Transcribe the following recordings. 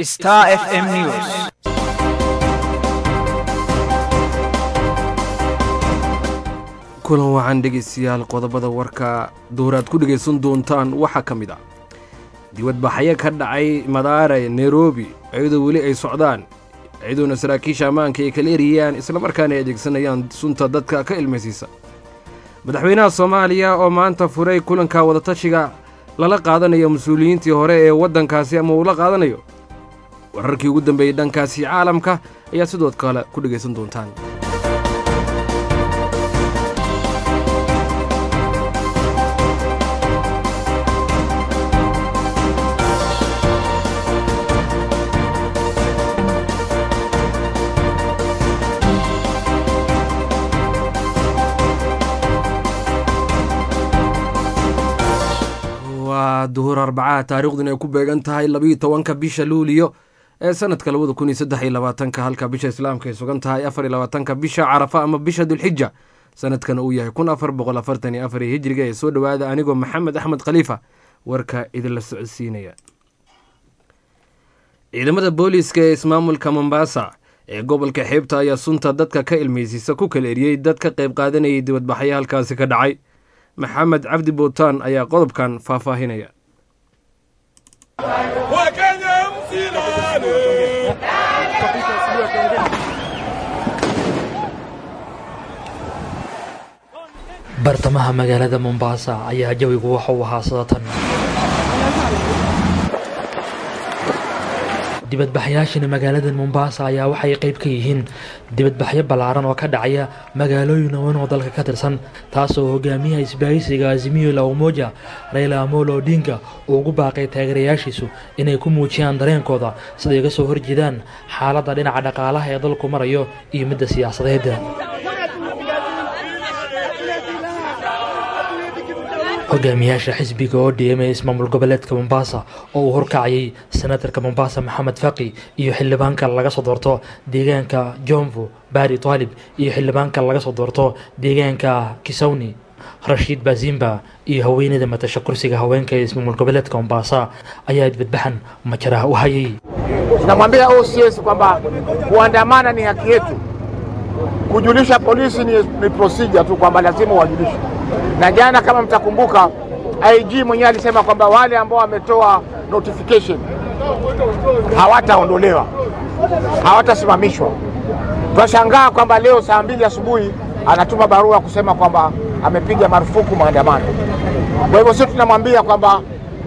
Star FM News. kulan wacan dhegaystayaal qodobada warka duuraad ku dhegaysan doontaan waxaa ka mid ah dibadbaxyo ka dhacay madaare nairobi iyadoo weli ay socdaan iyadoona saraakiisha ammaanka ay kala eriyaan islamarkaana ay adeegsanayaan sunta dadka ka ilmaysiisa madaxweynaha soomaaliya oo maanta furay kulanka wadatashiga lala qaadanayo mas-uuliyiintii hore ee waddankaasi ama uu la qaadanayo wararkii ugu dambeeyey dhankaasi caalamka ayaa sidoo kale ku dhegaysan doontaan waa duhur arbacaha taariikhduna ay ku beegan tahay labiiyo tobanka bisha luuliyo ee sanadka labada kun iyo saddex iyo labaatanka halka bisha islaamka ay sugan tahay afar iyo labaatanka bisha carafa ama bisha dulxija sanadkana uu yahay kun afar boqol afartan iyo afar iyo hijriga ee soo dhowaada anigoo maxamed axmed khaliifa warka idinla socodsiinaya ciidamada booliiska ee ismaamulka mombasa ee gobolka xeebta ayaa sunta dadka ka ilmaysiisa ku kala eriyey dad ka qayb qaadanayay dibadbaxyo halkaasi ka dhacay maxamed cabdi bootaan ayaa qodobkan faahfaahinaya bartamaha magaalada mombasa ayaa jawigu waxa uu ahaa sadatan dibadbaxyaashani magaalada mombasa ayaa waxay qayb ka yihiin dibadbaxyo ballaaran oo ka dhacaya magaalooyin weyn oo dalka ka tirsan taasoo hogaamiyaha isbaahisiga azimiyo la umoja rayla amolo odinga uu ugu baaqay taageerayaashiisu inay ku muujiyaan dareenkooda siday uga soo horjeedaan xaaladda dhinaca dhaqaalaha ee dalku marayo iyo midda siyaasadeed hogaamiyaasha xisbiga oo dhiyamay ismaamul goboleedka mombasa oo uu horkacayay senatarka mombasa maxamed faqi iyo xildhibaanka laga soo doorto deegaanka jomvu bari taalib iyo xildhibaanka laga soo doorto deegaanka kisawni rashiid bazimba iyo haweeneyda matasha kursiga haweenka ee ismaamul goboleedka mombasa ayaa dibadbaxan majaraha u hayay Tunamwambia OCS kwamba kuandamana ni haki yetu, kujulisha polisi ni, ni procedure tu kwamba lazima wajulishe. Na jana kama mtakumbuka, IG mwenyewe alisema kwamba wale ambao wametoa notification hawataondolewa, hawatasimamishwa. Twashangaa kwamba leo saa mbili asubuhi anatuma barua kusema kwamba amepiga marufuku maandamano. Kwa hivyo sisi tunamwambia kwamba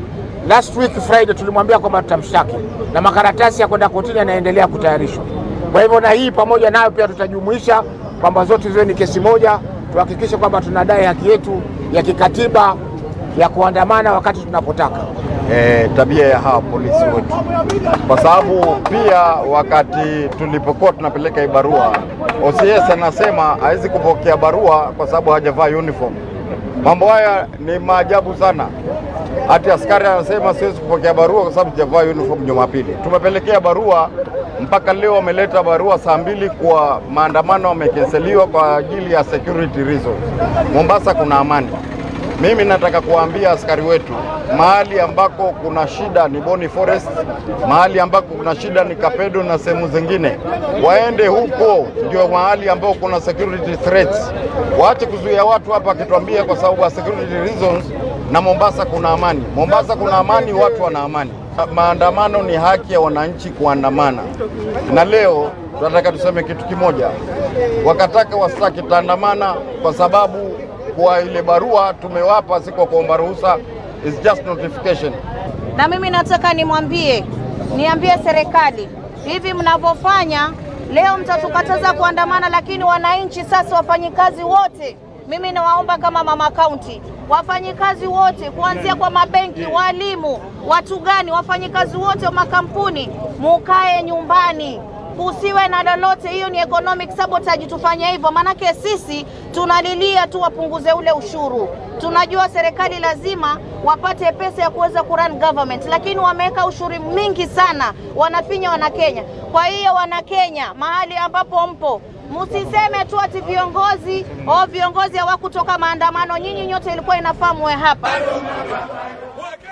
last week Friday tulimwambia kwamba tutamshtaki na makaratasi ya kwenda kotini yanaendelea kutayarishwa. Kwa hivyo na hii pamoja nayo pia tutajumuisha kwamba zote ziwe ni kesi moja, tuhakikishe kwamba tunadai haki yetu ya kikatiba ya kuandamana wakati tunapotaka. e, tabia ya hawa polisi wetu, kwa sababu pia wakati tulipokuwa tunapeleka hii barua, OCS anasema hawezi kupokea barua kwa sababu hajavaa uniform. Mambo haya ni maajabu sana. Hati askari anasema siwezi kupokea barua kwa sababu sijavaa uniform Jumapili. Tumepelekea barua mpaka leo wameleta barua saa mbili kwa maandamano wamekenseliwa kwa ajili ya security reasons. Mombasa kuna amani. Mimi nataka kuwaambia askari wetu, mahali ambako kuna shida ni Boni Forest, mahali ambako kuna shida ni Kapedo na sehemu zingine, waende huko, ndio mahali ambao kuna security threats. Waache kuzuia watu hapa akituambia kwa sababu ya security reasons, na Mombasa kuna amani. Mombasa kuna amani, watu wana amani. Maandamano ni haki ya wananchi kuandamana, na leo tunataka tuseme kitu kimoja, wakataka wastaki, tutaandamana kwa sababu kwa ile barua tumewapa, si kwa kuomba ruhusa, is just notification. Na mimi nataka nimwambie, niambie serikali, hivi mnavyofanya leo, mtatukataza kuandamana, lakini wananchi sasa, wafanyikazi wote, mimi nawaomba kama mama kaunti, wafanyikazi wote kuanzia kwa mabenki, walimu, watu gani, wafanyikazi wote wa makampuni, mukae nyumbani kusiwe na lolote. Hiyo ni economic sabotage, tufanye hivyo, maanake sisi tunalilia tu wapunguze ule ushuru. Tunajua serikali lazima wapate pesa ya kuweza kurun government, lakini wameweka ushuru mingi sana, wanafinya Wanakenya. Kwa hiyo Wanakenya, mahali ambapo mpo Msiseme tu ati viongozi o viongozi hawakutoka maandamano. Nyinyi nyote ilikuwa inafaa muwe hapa.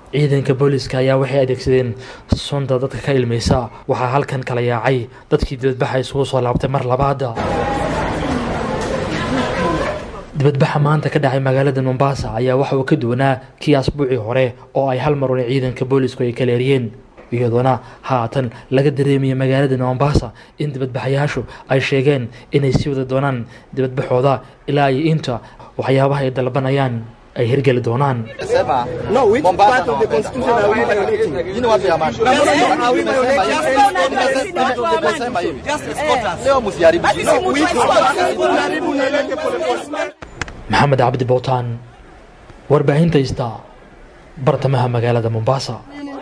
ciidanka booliska ayaa waxay adeegsadeen sunta dadka ka ilmaysa waxaa halkan kala yaacay dadkii dibadbaxa isugu soo laabtay mar labaada dibadbaxa maanta ka dhacay magaalada mombasa ayaa waxa uu ka duwanaa kii asbuucii hore oo ay hal mar un ciidanka boolisku ay kala eriyeen iyadoona haatan laga dareemaya magaalada mombasa in dibadbaxayaashu ay sheegeen inay sii wada doonaan dibadbaxooda ilaa iyo inta waxyaabaha ay dalbanayaan ay hirgeli doonaan No, which part of the constitution are we violating? Nyinyi watu ya Mashu. Are we violating? Nimesema hivi. Leo msiharibu. No, which part? Unaharibu unaeleke polepole. maxamed cabdi bowtaan warbaahinta ista bartamaha magaalada mombasa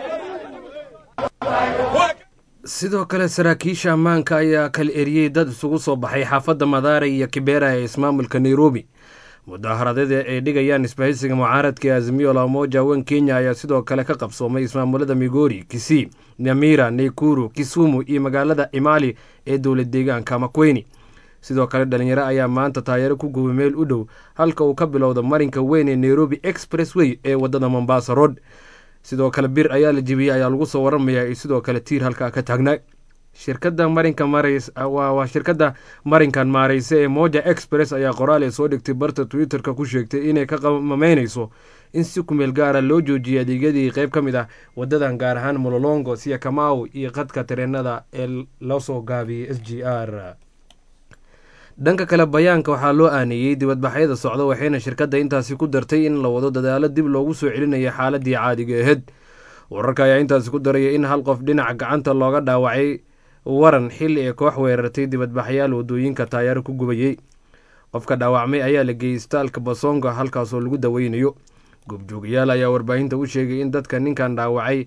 sidoo kale saraakiisha ammaanka ayaa kala eriyey dad isugu soo baxay xaafadda madaare iyo kibera ee ismaamulka nairobi mudaaharadada ay dhigayaan isbahaysiga mucaaradka ee azimio la umoja wen kenya ayaa sidoo kale ka qabsoomay ismaamulada migori kisii nyamira naykuru kisumu iyo magaalada imali ee dowlad deegaanka makweni sidoo kale dhalinyaro ayaa maanta taayaro ku gubay meel u dhow halka uu ka bilowda marinka weyn ee nairobi expressway ee wadada mombasa road sidoo kale bir ayaa la jebiyey ayaa lagu soo waramayaa iyo sidoo kale tiir halkaa ka taagnaa shirkadda marinka marays waa shirkadda marinkan maarayse ee moja express ayaa qoraal ee soo dhigtay barta twitter-ka ku sheegtay inay ka qamameynayso in si kumeel gaara loo joojiyay adeegyadii qeyb ka mid ah wadadan gaar ahaan mololongo siya kamau iyo qadka tareenada ee loo soo gaabiyey s g r dhanka kale bayaanka waxaa loo aaneeyey dibadbaxyada socda waxayna shirkadda intaasi ku dartay in la wado dadaalo dib loogu soo celinayo xaaladii caadiga aheyd wararka ayaa intaasi ku daraya in hal qof dhinaca gacanta looga dhaawacay waran xilli ee koox weerartay dibadbaxyaal wadooyinka taayaaro ku gubayey qofka dhaawacmay ayaa la geeyey istaalka basonga halkaasoo lagu daweynayo goobjoogayaal ayaa warbaahinta u sheegay in dadka ninkan dhaawacay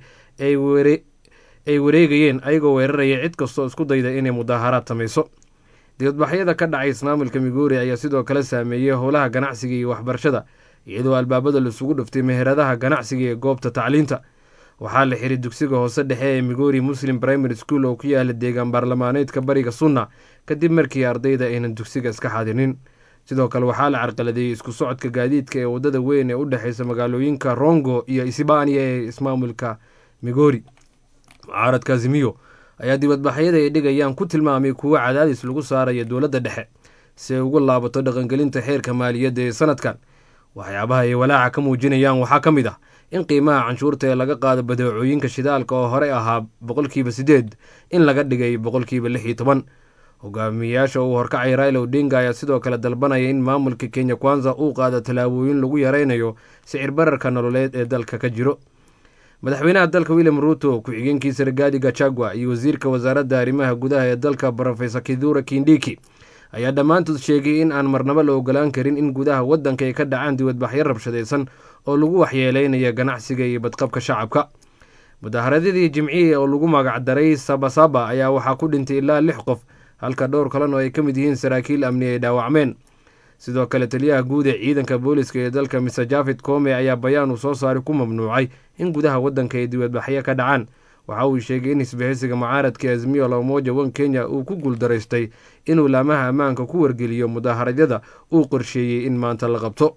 ay wareegayeen ayagoo weeraraya cid kastoo isku dayda inay mudaaharaad samayso dibadbaxyada ka dhacay ismaamulka migori ayaa sidoo kale saameeyey howlaha ganacsiga iyo waxbarashada iyadoo albaabada laisugu dhuftay meheradaha ganacsiga ee goobta tacliinta waxaa la xiray dugsiga hoose dhexe ee migori muslim primary school oo ku yaala deegaan baarlamaaneedka bariga sunna kadib markii ardayda aynan dugsiga iska xadinin sidoo kale waxaa la carqaladeeyey isku socodka gaadiidka ee wadada weyn ee u dhexeysa magaalooyinka rongo iyo isbaaniya ee ismaamulka migori mucaaradka azimiyo ayaa dibadbaxyada ay dhigayaan ku tilmaamay kuwo cadaadis lagu saaraya dowladda dhexe si ay ugu laabato dhaqangelinta xeerka maaliyadda ee sanadkan waxyaabaha ay walaaca ka muujinayaan waxaa ka mid ah in qiimaha canshuurta ee laga qaado badeecooyinka shidaalka oo horey ahaa boqolkiiba sideed in laga dhigay boqolkiiba lix iyo toban hogaamiyayaasha uu horkacay raila odinga ayaa sidoo kale dalbanaya in maamulka kenya kwanza uu qaado tallaabooyin lagu yareynayo sicir bararka nololeed ee dalka ka jiro madaxweynaha dalka william ruuto ku-xigeenkiisa ragaadi gachagua iyo wasiirka wasaaradda arrimaha gudaha ee dalka brofesor kidura kindiki ayaa dhammaantood sheegay in aan marnabo la ogolaan karin in gudaha waddanka ay ka dhacaan dibadbaxyo rabshadaysan oo lagu waxyeeleynaya ganacsiga iyo badqabka shacabka mudaaharadadii jimciya oo lagu magacdaray sabasaba ayaa waxaa ku dhintay ilaa lix qof halka dhowr kalena oo ay ka mid yihiin saraakiil amni ay dhaawacmeen sidoo kale taliyaha guud ee ciidanka booliska ee dalka mister jafed kome ayaa bayaan uu soo saaray ku mamnuucay in gudaha waddanka ay dibadbaxyo ka dhacaan waxa uu sheegay in isbahaysiga mucaaradka azmiyo lamoja wan kenya uu ku guuldaraystay inuu laamaha ammaanka ku wargeliyo mudaaharadyada uu qorsheeyey in maanta la qabto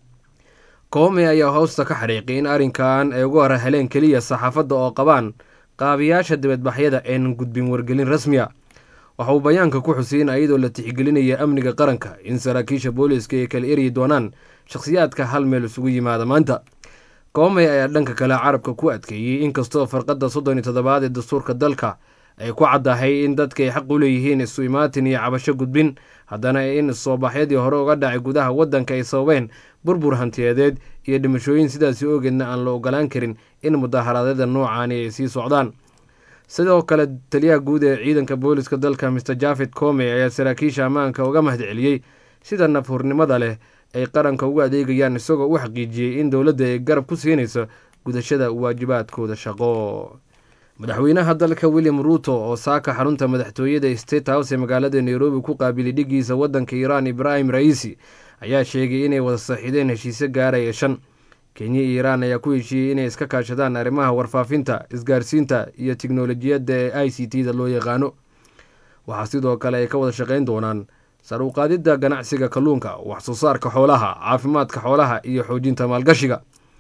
koome ayaa hoosta ka xariiqay in arrinkan ay ugu hor heleen keliya saxaafadda oo qabaan qaabiyaasha dibadbaxyada aynan gudbin wargelin rasmiya waxa uu bayaanka ku xusay in iyadoo la tixgelinaya amniga qaranka in saraakiisha booliiska ay kala eryi doonaan shakhsiyaadka hal meel isugu yimaada maanta koomey ayaa dhanka kale carabka ku adkeeyey inkastoo farqadda soddon iyo toddobaad ee dastuurka dalka ay ku caddahay in dadka ay xaq u leeyihiin isu imaatin iyo cabasho gudbin haddana in soobaxyadii hore uga dhacay gudaha waddanka ay sababeen burbur hantiyadeed iyo dhimashooyin sidaasi ogeedna aan la ogolaan karin in mudaaharadyada noocaani ay sii socdaan sidoo kale taliyaha guud ee ciidanka booliska dalka mister jafed comey ayaa saraakiisha ammaanka uga mahadceliyey sida nafhurnimada leh ay qaranka ugu adeegayaan isagoo u xaqiijiyey in dowladda ay garab ku siinayso gudashada waajibaadkooda shaqo madaxweynaha dalka william ruuto oo saaka xarunta madaxtooyada state house ee magaalada nairobi ku qaabilay dhigiisa waddanka iiraan ibraahim ra'iisi ayaa sheegay inay wada saxiideen heshiisyo gaaraya shan kenya iyo iiraan ayaa ku heshiiyey inay iska kaashadaan arrimaha warfaafinta isgaarsiinta iyo tiknolojiyadda ee i c t da loo yaqaano waxaa sidoo kale ay ka wada shaqayn doonaan sar u qaadidda ganacsiga kalluunka wax soo saarka xoolaha caafimaadka xoolaha iyo xoojinta maalgashiga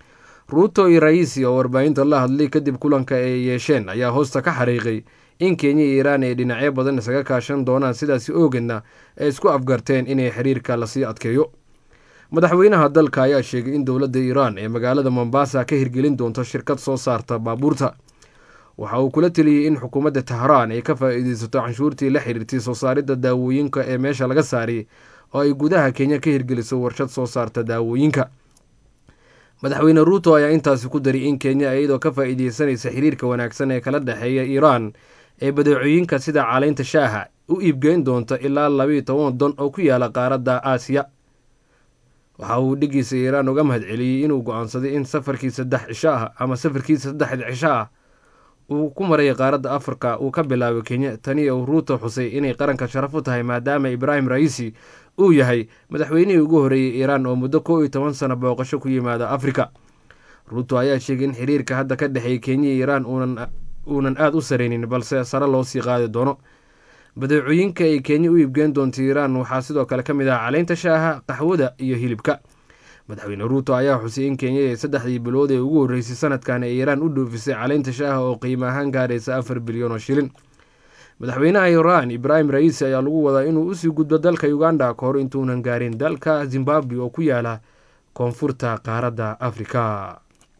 ruuto iyo raisi oo warbaahinta la hadlay kadib kulanka ay yeesheen ayaa hoosta ka xariiqay in kenya iyo iiraan ay dhinacyo badan isaga kaashan doonaan sidaasi oogeedna ay isku afgarteen inay xiriirka lasii adkeeyo madaxweynaha dalka ayaa sheegay in dowladda iiraan ee magaalada mombasa ka hirgelin doonto shirkad soo saarta baabuurta waxa uu kula teliyey in xukuumadda tahraan ay ka faa'iideysato canshuurtii la xiriirtay soo saaridda daawooyinka ee meesha laga saariyay oo ay gudaha kenya ka hirgeliso warshad soo saarta daawooyinka madaxweyne ruuto ayaa intaasi ku daray in kenya iyadoo ka faa'iideysanaysa xiriirka wanaagsan ee kala dhexeeya iiraan ee badeecooyinka sida caleynta shaaha u iibgeyn doonta ilaa labayo toban don oo ku yaala qaaradda aasiya waxa uu dhigiisa iiraan uga mahad celiyey inuu go-aansaday in safarkii saddex cisho ah ama safarkiisa saddexda cisho ah uu ku maray qaaradda afrika uu ka bilaabo kenya tani uu ruuto xusay inay qaranka sharaf u tahay maadaama ibraahim raisi uu yahay madaxweynihii ugu horreeyey iiraan oo muddo kow iyo toban sano booqasho ku yimaada afrika ruuto ayaa sheegay in xiriirka hadda ka dhexeeya kenya iyo iiraan uunan aada u saraynin balse sare loo sii qaadi doono badeecooyinka ay kenya u iibgeen doonta iiraan waxaa sidoo kale ka mid ah caleynta shaaha qaxwada iyo hilibka madaxweyne ruuto ayaa xusay in kenya ee saddexdii bilood ee ugu horreysay sanadkan ee iiraan u dhoofisay caleynta shaaha oo qiimo ahaan gaaraysa afar bilyan oo shilin madaxweynaha iiraan ibraahim raisi ayaa lagu wadaa inuu usii gudbo dalka uganda ka hor intuunan gaarin dalka zimbabwe oo ku yaala koonfurta qaaradda afrika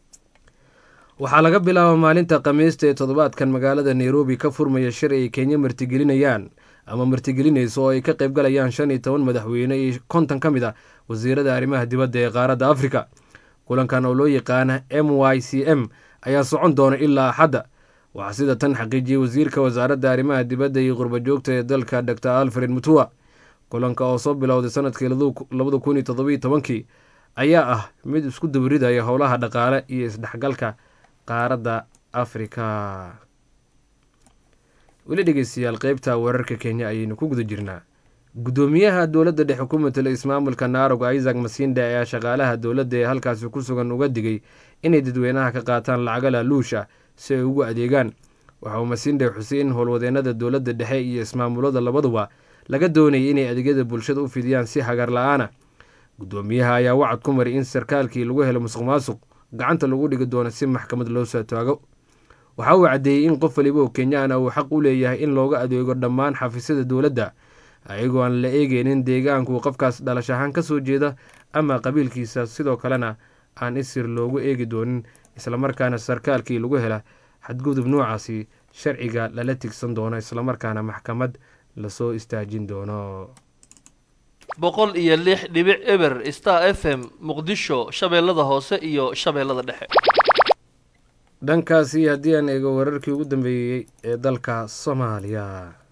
waxaa laga bilaaba maalinta khamiista ee toddobaadkan magaalada nairobi ka furmaya shir ay kenya martigelinayaan ama martigelinayso oo ay ka qaybgalayaan shan iyo toban madaxweyne iyo konton ka mid a wasiirada arrimaha dibadda ee qaaradda afrika kulankan oo loo yaqaana m y c m ayaa socon doona ilaa axadda waxaa sida tan xaqiijiyey wasiirka wasaaradda arrimaha dibadda iyo qurbajoogta ee dalka dor alfred mutua kulanka oo soo bilowday sanadkii labada kun iyo toddobiyo tobankii ayaa ah mid isku dabaridaya howlaha dhaqaale iyo isdhexgalka qaaradda afrika weli dhegeystayaal qeybta wararka kenya ayaynu ku guda jirnaa guddoomiyaha dowladda dhexe ku matela ismaamulka naarog isaac masinde ayaa shaqaalaha dowladda ee halkaasi ku sugan uga digay inay dadweynaha ka qaataan lacaga laaluusha si ay ugu adeegaan waxa uu masinde xusay in howlwadeenada dowladda dhexe iyo ismaamulada labaduba laga doonayay inay adeegyada bulshada u fidiyaan si hagar la-aana guddoomiyaha ayaa wacad ku maray in sarkaalkii lagu helo musuq maasuq gacanta lagu dhigi doono si maxkamad loo soo taago waxa uu caddeeyey in qof waliba oo kenyaan ah uu xaq u leeyahay in looga adeego dhammaan xafiisyada dowladda ayagoo aan la eegeynin deegaanku qofkaas dhalash ahaan ka soo jeeda ama qabiilkiisa sidoo kalena aan isir loogu eegi doonin islamarkaana sarkaalkii lagu hela xadgudub noocaasi sharciga lala tigsan doono islamarkaana maxkamad lasoo istaajin doono boqol iyo lix dhibic eber star f m muqdisho shabeellada hoose iyo shabeellada dhexe dhankaasi haddii aan eego wararkii ugu dambeeyey ee dalka soomaaliya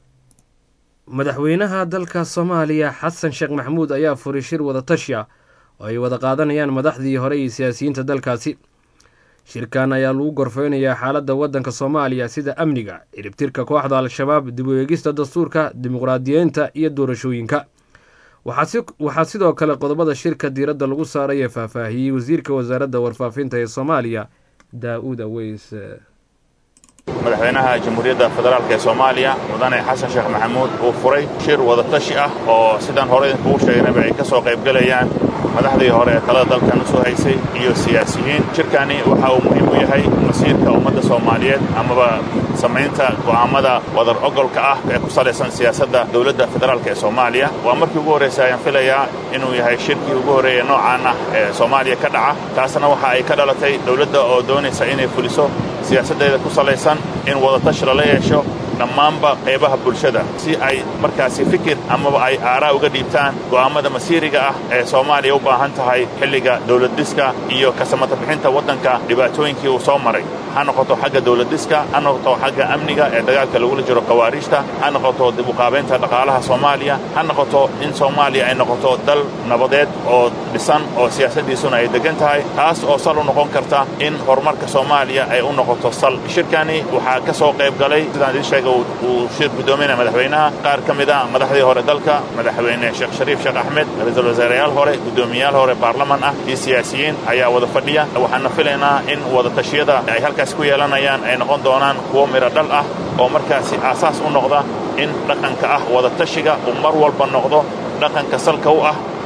madaxweynaha dalka soomaaliya xasan sheekh maxamuud ayaa furay shir wadatashi ah oo ay wada qaadanayaan madaxdii hore iyo siyaasiyiinta dalkaasi shirkan ayaa lagu gorfeynayaa xaaladda waddanka soomaaliya sida amniga ciribtirka kooxda al-shabaab dib u eegista dastuurka dimuqraadiyeynta iyo doorashooyinka waxaa sidoo kale qodobada shirka diiradda lagu saaray ee faahfaahiyey wasiirka wasaaradda warfaafinta ee soomaaliya daa-uud aweys madaxweynaha jamhuuriyadda federaalk ee soomaaliya mudane xasan sheekh maxamuud uu furay shir wadatashi ah oo sidaan hore idinkugu sheegnayba ay ka soo qaybgelayaan madaxdii hore ee talada dalkan u soo haysay iyo siyaasiyiin shirkani waxa uu muhiim u yahay masiirka ummadda soomaaliyeed amaba samaynta go'aammada wadar ogolka ah ee ku salaysan siyaasadda dowladda federaalk ee soomaaliya waa markii ugu horraysay ayaan filayaa inuu yahay shirkii ugu horreeyey noocaan ah ee soomaaliya ka dhaca taasna waxa ay ka dhalatay dowladda oo doonaysa inay fuliso siyaasaddeeda ku salaysan in wadatashi lala yeesho dhammaanba qaybaha bulshada si ay markaasi fikir amaba ay aaraa uga dhiibtaan go'aammada masiiriga ah ee soomaaliya u baahan tahay xilliga dowladdhiska iyo kasamata bixinta waddanka dhibaatooyinkii uu soo maray ha noqoto xagga dowladdhiska ha noqoto xagga amniga ee dagaalka lagula jiro khawaariijta ha noqoto dib uqaabaynta dhaqaalaha soomaaliya ha noqoto in soomaaliya ay noqoto dal nabadeed oo dhisan oo siyaasaddiisuna ay deggan tahay taas oo sal u noqon karta in horumarka soomaaliya ay u noqoto sal shirkani waxaa ka soo qayb galay sidaan idiin sheega uu shir guddoominaya madaxweynaha qaar ka mid a madaxdii hore dalka madaxweyne sheekh shariif sheekh axmed ra-iisul wasaareyaal hore guddoomiyayaal hore baarlaman ah iyo siyaasiyiin ayaa wada fadhiya waxaana filaynaa in wadatashyada ay halkaas ku yeelanayaan ay noqon doonaan kuwo midho dhal ah oo markaasi aasaas u noqda in dhaqanka ah wadatashiga uu mar walba noqdo dhaqanka salka u ah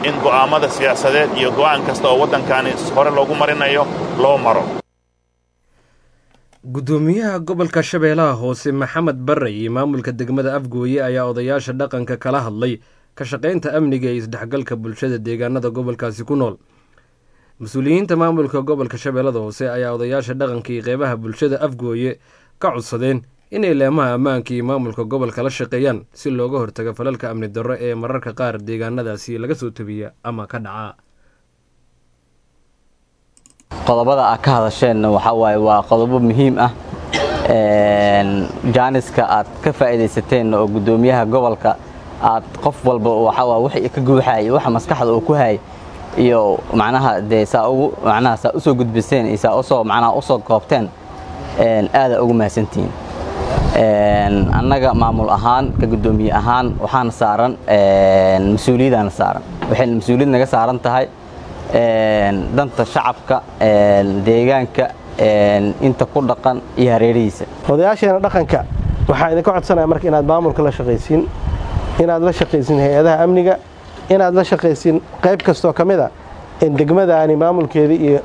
in go'aammada siyaasadeed iyo go'aan kasta oo waddankani hore loogu marinayo loo maro guddoomiyaha gobolka shabeellaha hoose maxamed barre iyo maamulka degmada afgooye ayaa odayaasha dhaqanka kala hadlay ka shaqaynta amniga iyo isdhexgalka bulshada deegaanada gobolkaasi ku nool mas-uuliyiinta maamulka gobolka shabeellada hoose ayaa odayaasha dhaqanka iyo qeybaha bulshada afgooye ka codsadeen inay leemaha ammaanka iyo maamulka gobolka la shaqeeyaan si looga hortago falalka amni darro ee mararka qaar deegaanadaasi laga soo tabiya ama ka dhaca qodobada aad ka hadasheen waxaa waaye waa qodobo muhiim ah jaaniska aad ka faa'iidaysateen oo guddoomiyaha gobolka aad qof walba waxaa wixii ka guuxaayay waxa maskaxda uu ku hayay iyo macnaha dee saa ugu macnaha saa usoo gudbiseen iyo saa usoo macnaha usoo koobteen aada ugu mahadsantihiin annaga maamul ahaan ka guddoomiye ahaan waxaana saaran mas-uuliyadaana saaran waxayna mas-uuliyad naga saaran tahay danta shacabka deegaanka inta ku dhaqan iyo hareerihiisa odayaasheena dhaqanka waxaa idinka codsanaya marka inaad maamulka la shaqaysiin inaad la shaqaysiin hay-adaha amniga inaad la shaqaysiin qayb kastoo ka mid a degmadaani maamulkeeda iyo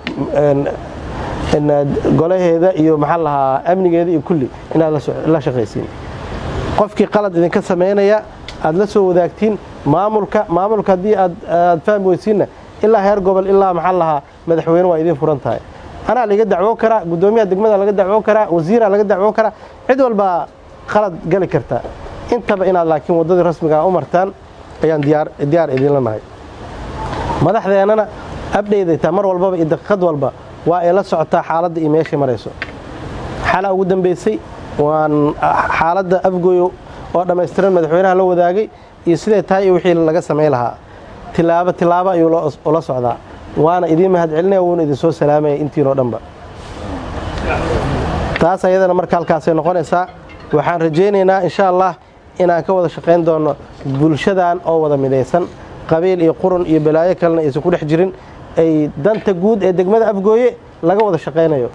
golaheeda iyo maxaa lahaa amnigeeda iyo kulli inaad la shaqaysiin qofkii qalad idinka samaynaya aad la soo wadaagtiin maamulka maamulka haddii aad fahmi weysiinna ilaa heer gobol ilaa maxaa lahaa madaxweyne waa idiin furan tahay anaa laga dacwoo karaa guddoomiyaha degmada laga dacwoo karaa wasiiraa laga dacwoo karaa cid walbaa qalad gali karta intaba inaad laakiin waddadii rasmigaa u martaan ayaan diyaar idinla nahay madaxdeennana abdheydaytaa mar walbaba iyo daqiiqad walba waa ay la socotaa xaaladda iyo meeshay marayso xalaa ugu dambaysay waan xaaladda afgooyo oo dhammaystiran madaxweynaha la wadaagay iyo siday tahay iyo wixii laga samayn lahaa tilaabo tilaabo ayuu ula socdaa waana idiin mahad celinaya wuuna idinsoo salaamaya intiinoo dhanba taas ayadana marka halkaasay noqonaysaa waxaan rajaynaynaa insha allah inaan ka wada shaqayn doono bulshadan oo wada midaysan qabiil iyo qurun iyo balaayo kalena aysan ku dhex jirin ay danta guud ee degmada afgooye laga wada shaqaynayo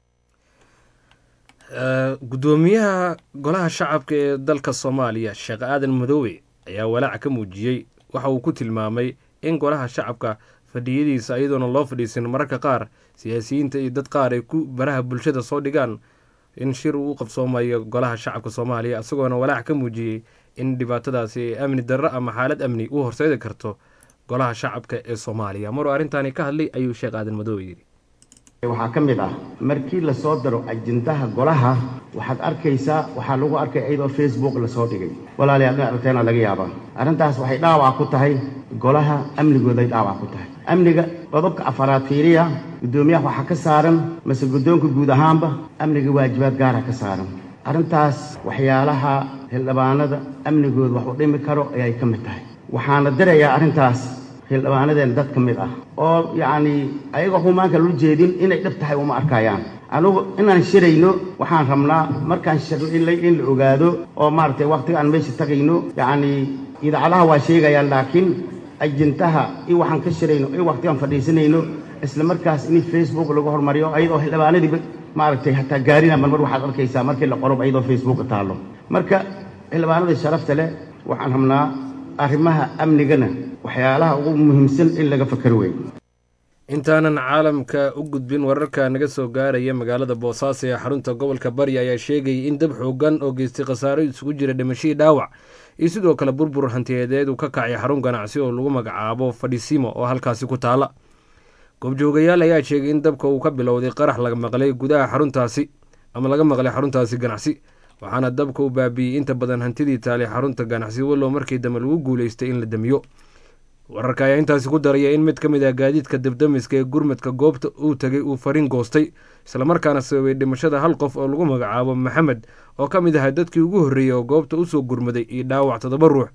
guddoomiyaha golaha shacabka ee dalka soomaaliya sheekh aadan madoobe ayaa walaac ka muujiyey waxa uu ku tilmaamay in golaha shacabka fadhiyadiisa iyadoona loo fadhiisan mararka qaar siyaasiyiinta iyo dad qaar ay ku baraha bulshada soo dhigaan in shir uu u qabsoomayo golaha shacabka soomaaliya isagoona walaac ka muujiyey in dhibaatadaasi ee amni darro ama xaalad amni u horseedi karto golaha shacabka ee soomaaliya maruu arrintaani ka hadlay ayuu sheekh aadan madoobe yidhi waxaa ka mid ah markii la soo daro ajendaha golaha waxaad arkaysaa waxaa lagu arkay iyadoo facebook lasoo dhigay walaalayaal in aragteena laga yaabaa arrintaas waxay dhaawac ku tahay golaha amnigooday dhaawac ku tahay amniga qodobka afaraad fiiriya guddoomiyaha waxaa ka saaran mase guddoonka guud ahaanba amniga waajibaad gaara ka saaran arrintaas waxyaalaha xildhibaanada amnigooda wax u dhimi karo ayay ka mid tahay waxaana dirayaa arrintaas xildhibaanadeen dad ka mid ah oo yacnii ayagoo xumaanka loo jeedin inay dhib tahay uma arkayaan anugu inaan shirayno waxaan rabnaa markaan shirno in la ogaado oo maaragtay wakhtiga aan meesha tagayno yacnii idaacadaha waa sheegayaan laakiin ajintaha iyo waxaan ka shirayno iyo wakhtigaan fadhiisanayno isla markaas in facebook lagu hormariyo ayadoo xildhibaanadiiba maaragtay hataa gaarina marmar waxaad arkaysaa markii la qorob ayadoo facebook taallo marka xildhibaanada sharafta leh waxaan rabnaa arrimaha amnigana waxyaalaha ugu muhiimsan in laga fakaro wey intaanan caalamka u gudbin wararka naga soo gaaraya magaalada boosaaso ee xarunta gobolka bari ayaa sheegayay in dab xoogan oo geystay khasaaro isugu jira dhimashadii dhaawac iyo sidoo kale burbur hantiyadeed uu ka kacay xarun ganacsi oo lagu magacaabo fadhisimo oo halkaasi ku taala goobjoogayaal ayaa sheegay in dabka uu ka bilowday qarax laga maqlay gudaha xaruntaasi ama laga maqlay xaruntaasi ganacsi waxaana dabka u baabiiyey inta badan hantidii taalay xarunta ganacsi wallow markii dambe lagu guuleystay in la damiyo wararka ayaa intaasi ku daraya in mid ka mid ah gaadiidka dabdamiska ee gurmadka goobta uu tegay uu fariin goostay islamarkaana sababay dhimashada hal qof oo lagu magacaabo maxamed oo ka mid ahaa dadkii ugu horreeyey oo goobta usoo gurmaday iyo dhaawac toddoba ruux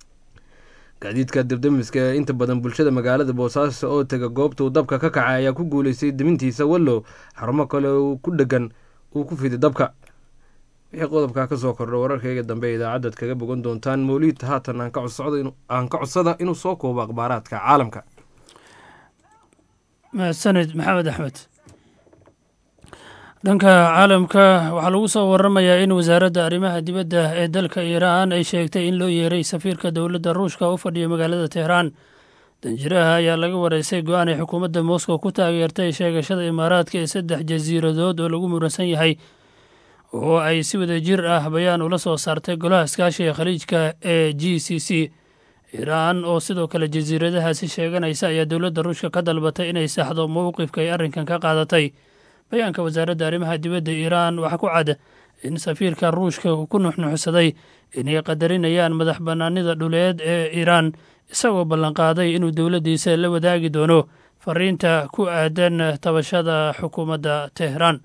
gaadiidka dabdamiska ee inta badan bulshada magaalada boosaaso oo tega goobta uu dabka ka kacay ayaa ku guuleystay dimintiisa wallow xarumo kale uu ku dhegan uu ku fiday dabka wixii qodobkaa ka soo kordho wararkayga dambe ee idaacaddaad kaga bogan doontaan mawliid haatan aan ka codsada inuu soo koobo akhbaaraadka caalamka mahadsanid maxamed axmed dhanka caalamka waxaa lagu soo waramayaa in wasaaradda arrimaha dibadda ee dalka iiraan ay sheegtay in loo yeeray safiirka dowladda ruushka u fadhiya magaalada tehraan danjiraha ayaa laga wareysay go-aan ay xukuumadda moscow ku taageertay sheegashada imaaraadka ee saddex jasiiradood oo lagu muransan yahay oo ay si wada jir ah bayaan ula soo saartay golaha iskaashiga khaliijka ee g c c iiraan oo sidoo kale jasiiradahaasi sheeganaysa ayaa dowladda ruushka ka dalbatay inay saxdo mowqifka ay arrinkan ka qaadatay bayaanka wasaaradda arrimaha dibadda iiraan waxaa ku cad in safiirka ruushka uu ku nuxnuxsaday inay qadarinayaan madax bannaanida dhuleed ee iiraan isagoo ballanqaaday inuu dowladdiisa la wadaagi doono fariinta ku aadan tabashada xukuumadda teheraan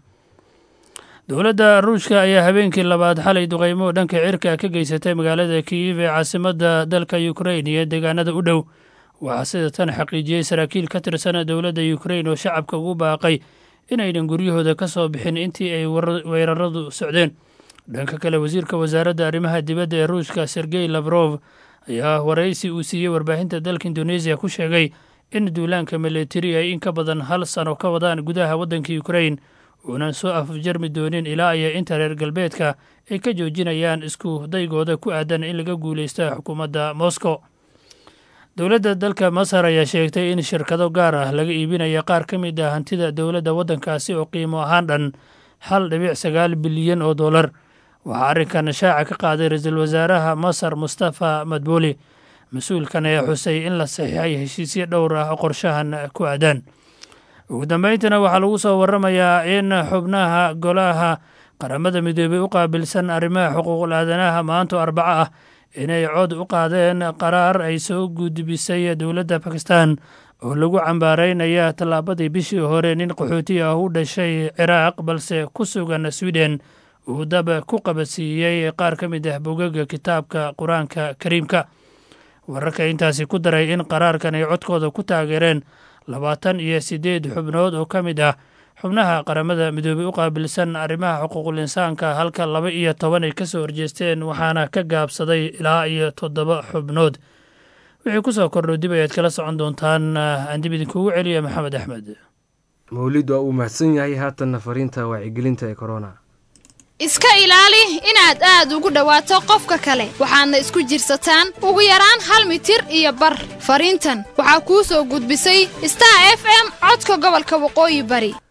dowladda ruushka ayaa habeenkii labaad xalay duqeymo dhanka cirka ka geysatay magaalada kiyiv ee caasimadda dalka ukrain iyo deegaanada u dhow waxaa sida tan xaqiijiyey saraakiil ka tirsan dowladda ukrain oo shacabka ugu baaqay inaynan guryahooda ka soo bixin intii ay weeraradu socdeen dhanka kale wasiirka wasaaradda arrimaha dibadda ee ruushka sergey labrof ayaa waraysi uu siiyey warbaahinta dalka indoneesiya ku sheegay in duulaanka milatari ay in ka badan hal sano ka wadaan gudaha waddanka ukrain uunan soo afjarmi doonin ilaa iyo inta reer galbeedka ay ka joojinayaan isku daygooda ku aadan in laga guulaysta xukuumadda moscow dowladda dalka masar ayaa sheegtay in shirkado gaar ah laga iibinaya qaar ka mid ah hantida dowladda waddankaasi oo qiimo ahaan dhan hal dhibic sagaal bilyan oo dollar waxaa arrinkan shaaca ka qaaday ra-iisul wasaaraha masar mustafa madbuuli mas-uulkan ayaa xusay in la saxiixay heshiisyo dhowr ah oo qorshahan ku aadaan ugu dambeyntiina waxaa lagu soo waramayaa in xubnaha golaha qaramada midoobey u qaabilsan arrimaha xuquuqul aadanaha maanto arbaco ah inay cod u qaadeen qaraar ay soo gudbisay dowladda bakistan oo lagu cambaaraynaya tallaabadii bishii hore nin qaxooti ah u dhashay ciraaq balse ku sugan swiden uu dab ku qabadsiiyey qaar ka mid ah bogaga kitaabka qur-aanka kariimka wararka intaasi ku daray in qaraarkan ay codkooda ku taageereen labaatan iyo siddeed xubnood oo ka mid ah xubnaha qaramada midoobey u qaabilsan arrimaha xuquuqul insaanka halka laba iyo toban ay ka soo horjeesteen waxaana ka gaabsaday ilaa iyo toddoba xubnood wixii ku soo kordhow dib ayaad kala socon doontaan aan dib idinkugu celiya maxamed axmed mawlid waa uu mahadsan yahay haatanna fariinta wacyigelinta ee korona iska ilaali inaad aad ugu dhowaato qofka kale waxaadna isku jirsataan ugu yaraan hal mitir iyo bar fariintan waxaa kuu soo gudbisay star f m codka gobolka waqooyi bari